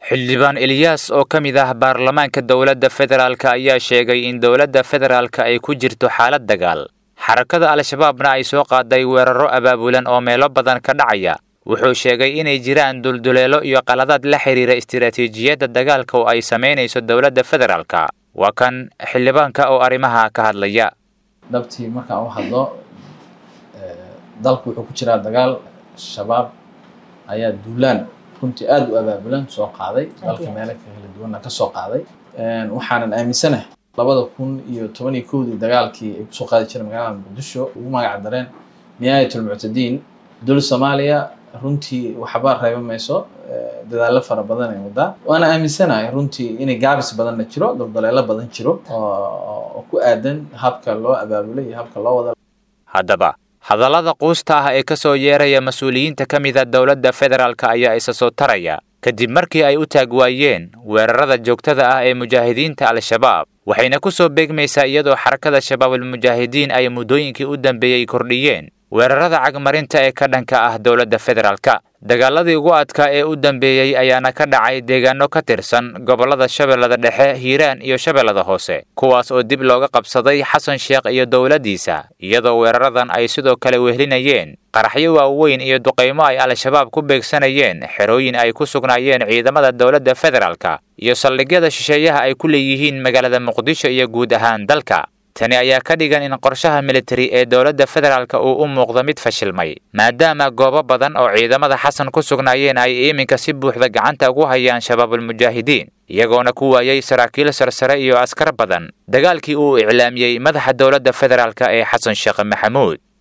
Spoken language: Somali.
xildhibaan eliyaas oo ka mid ah baarlamaanka dowladda federaalk ayaa sheegay in dowladda federaalk ay ku jirto xaalad dagaal xarakada al-shabaabna ay soo qaaday weeraro abaabulan oo meelo badan ka dhacaya wuxuu sheegay inay jiraan dulduleelo iyo qaladaad la xidhiira istiraatiijiyadda dagaalka oo ay samaynayso dowladda federaalk waa kan xildhibaanka oo arrimaha ka hadlaya dhabtii markaan u hadlo dalku wuxuu ku jiraa dagaal shabaab ayaa duulaan runtii aada u abaabulan soo qaaday dalka meelo kala duwanna ka soo qaaday waxaanan aaminsanahay labada kun iyo toban iyo kowdii dagaalkii ay kusoo qaadi jireen magaalada muqdisho ugu magac dareen nihaayatulmuctadiin dowladda soomaaliya runtii waxba reeba mayso dadaallo fara badan ay wadaa waana aaminsanahay runtii inay gaabis badanna jiro daldaleelo badan jiro oo ku aadan habka loo abaabulay iyo habka loo wada haddaba hadallada quusta ah ee ka soo yeeraya mas-uuliyiinta ka mida dowladda federaalk ayaa isa soo taraya kadib markii ay u taag waayeen weerarada joogtada ah ee mujaahidiinta al-shabaab waxayna ku soo beegmaysaa iyadoo xarakada shabaabulmujaahidiin ay muddooyinkii u dambeeyey kordhiyeen weerarada cagmarinta ee ka dhanka ah dowladda federaalka dagaaladii ugu adkaa ee u dambeeyey ayaana ka dhacay deegaano ka tirsan gobollada shabeellada dhexe hiiraan iyo shabeellada hoose kuwaas oo dib looga qabsaday xasan sheekh iyo dowladdiisa iyadoo weeraradan ay sidoo kale wehlinayeen qaraxyo waaweyn iyo duqaymo ay al-shabaab ku beegsanayeen xerooyin ay ku sugnaayeen ciidamada dowladda federaalka iyo saldhigyada shisheeyaha ay ku leeyihiin magaalada muqdisho iyo guud ahaan dalka tani ayaa ka dhigan in qorshaha militari ee dowladda federaalk uu u muuqdo mid fashilmay maadaama goobo badan oo ciidamada xasan ku sugnaayeen ay iminka si buuxda gacanta ugu hayaan shabaabulmujaahidiin iyagoona ku waayey saraakiil sarsare iyo askar badan dagaalkii uu iclaamiyey madaxa dowladda federaalk ee xasan sheekh maxamuud